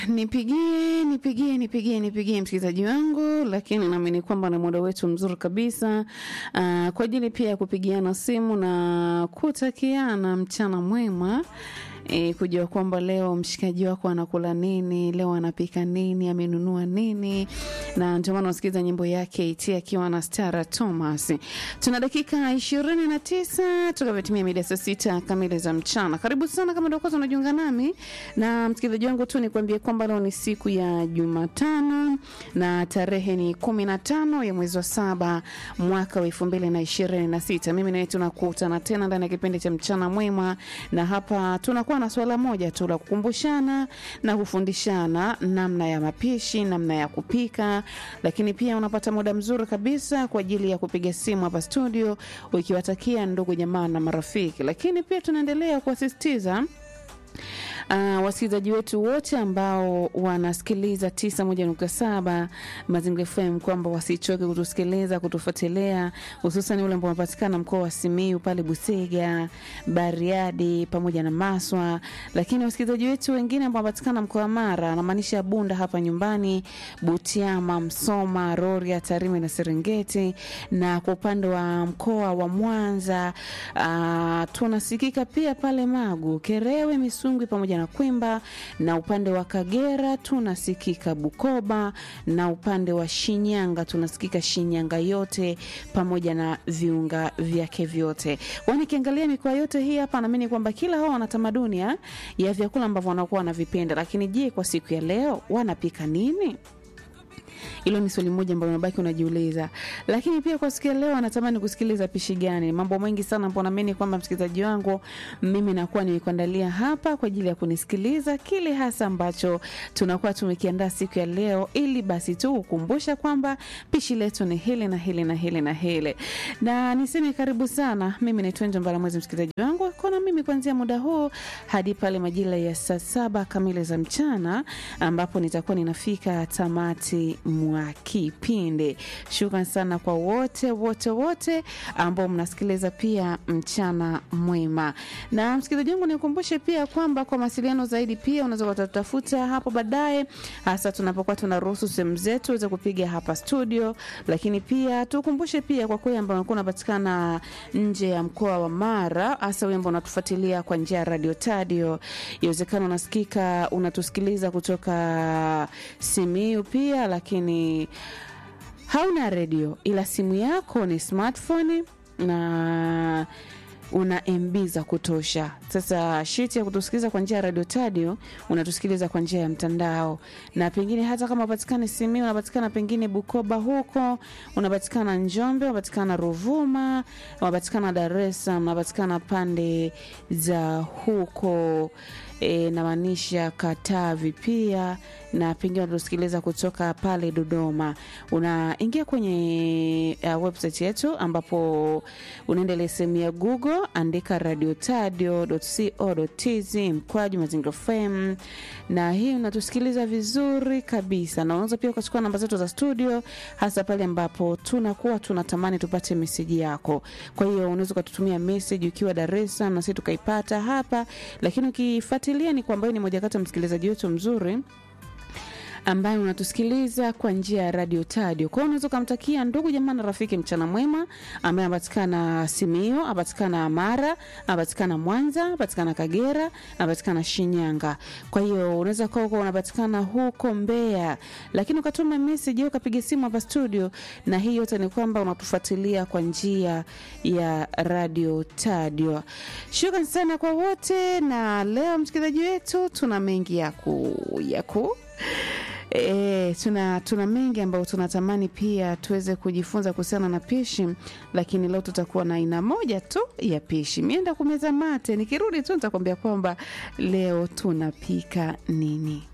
Nipigie, nipigie, nipigie, nipigie msikilizaji wangu, lakini naamini kwamba ni muda wetu mzuri kabisa uh, kwa ajili pia ya kupigiana simu na kutakiana mchana mwema e, kujua kwamba leo mshikaji wako anakula nini, leo anapika nini, amenunua nini, na ndio maana unasikiliza nyimbo yake iti akiwa na Stara Thomas. Tuna dakika ishirini na tisa tukavyotimia mida saa sita kamili za mchana. Karibu sana kama ndio kwanza unajiunga nami na msikilizaji wangu tu, nikwambie kwamba leo ni siku ya Jumatano na tarehe ni kumi na tano ya mwezi wa saba mwaka wa elfu mbili na ishirini na sita. Mimi nawe tunakutana tena ndani ya kipindi cha mchana mwema, na hapa tunakuwa na swala moja tu la kukumbushana na kufundishana namna ya mapishi, namna ya kupika, lakini pia unapata muda mzuri kabisa kwa ajili ya kupiga simu hapa studio ukiwatakia ndugu jamaa na marafiki, lakini pia tunaendelea kuwasisitiza Uh, wasikilizaji wetu wote ambao wanasikiliza 91.7 Mazingira FM kwamba wasichoke kutusikiliza, kutufuatilia, hususan ule ambao unapatikana mkoa wa Simiyu pale Busega, Bariadi pamoja na Maswa, lakini wasikilizaji wetu wengine ambao wanapatikana mkoa wa Mara, anamaanisha Bunda hapa nyumbani, Butiama, Msoma, Rorya, Tarime na Serengeti, na kwa upande wa mkoa wa Mwanza uh, tunasikika pia pale Magu, Kerewe, Misungwi pamoja na Kwimba, na upande wa Kagera tunasikika Bukoba, na upande wa Shinyanga tunasikika Shinyanga yote pamoja na viunga vyake vyote. Kwani kiangalia mikoa yote hii hapa, naamini kwamba kila hao wana tamaduni ya ya vyakula ambavyo wanakuwa wanavipenda, lakini je, kwa siku ya leo wanapika nini? Hilo ni swali moja ambalo unabaki unajiuliza. Lakini pia kwa siku ya leo anatamani kusikiliza pishi gani? Mambo mengi sana ambapo naamini kwamba msikilizaji wangu mimi nakuwa nimekuandalia hapa kwa ajili ya kunisikiliza kile hasa ambacho tunakuwa tumekiandaa siku ya leo, ili basi tu ukumbusha kwamba pishi letu ni hili na hili na hili na hili. Na niseme karibu sana. Mimi naitwa Njo Mbalamwezi, msikilizaji wangu kona mimi kuanzia muda huu hadi pale majira ya saa saba kamili za mchana ambapo nitakuwa ninafika tamati mwa kipindi. Shukran sana kwa wote wote wote ambao mnasikiliza pia mchana mwema. Na msikilizaji wangu, nikumbushe pia kwamba kwa mawasiliano zaidi pia unaweza kutatafuta hapo baadaye, hasa tunapokuwa tunaruhusu sehemu zetu uweze kupiga hapa studio, lakini pia tukumbushe pia kwa kweli ambao unakuwa unapatikana nje ya mkoa wa Mara, hasa wewe ambao unatufuatilia kwa njia ya radio tadio, iwezekana unasikika unatusikiliza kutoka Simiu pia, lakini hauna redio ila simu yako ni smartphone na una MB za kutosha. Sasa shiti ya kutusikiliza kwa njia ya radio tadio, unatusikiliza kwa njia ya mtandao, na pengine hata kama upatikane Simiyu, unapatikana pengine Bukoba huko, unapatikana Njombe, unapatikana Ruvuma, unapatikana Dar es Salaam, unapatikana pande za huko e, namaanisha Katavi pia na pengine unatusikiliza kutoka pale Dodoma, unaingia kwenye uh, website yetu ambapo unaendelea sehemu ya Google, andika radiotadio.co.tz mkwaju Mazingira FM, na hii unatusikiliza vizuri kabisa, na unaweza pia ukachukua namba zetu za studio, hasa pale ambapo tunakuwa tunatamani tupate meseji yako. Kwa hiyo unaweza ukatutumia meseji ukiwa Dar es Salaam na sisi tukaipata hapa, lakini ukifuatilia ni kwamba ni moja kati ya msikilizaji wetu mzuri ambaye unatusikiliza kwa njia ya radio tadio. Kwa hiyo unaweza ukamtakia ndugu jamaa na rafiki mchana mwema, ambaye anapatikana Simio, anapatikana Mara, anapatikana Mwanza, anapatikana Kagera, anapatikana Shinyanga. Kwa hiyo unaweza kuwa uko unapatikana huko Mbeya, lakini ukatuma message au ukapiga simu hapa studio, na hii yote ni kwamba unatufuatilia kwa njia ya radio tadio. Shukrani sana kwa wote, na leo msikilizaji wetu tuna mengi ya ku ya ku E, tuna, tuna mengi ambayo tunatamani pia tuweze kujifunza kuhusiana na pishi, lakini leo tutakuwa na aina moja tu ya pishi. Mienda kumeza mate, nikirudi tu nitakwambia kwamba leo tunapika nini.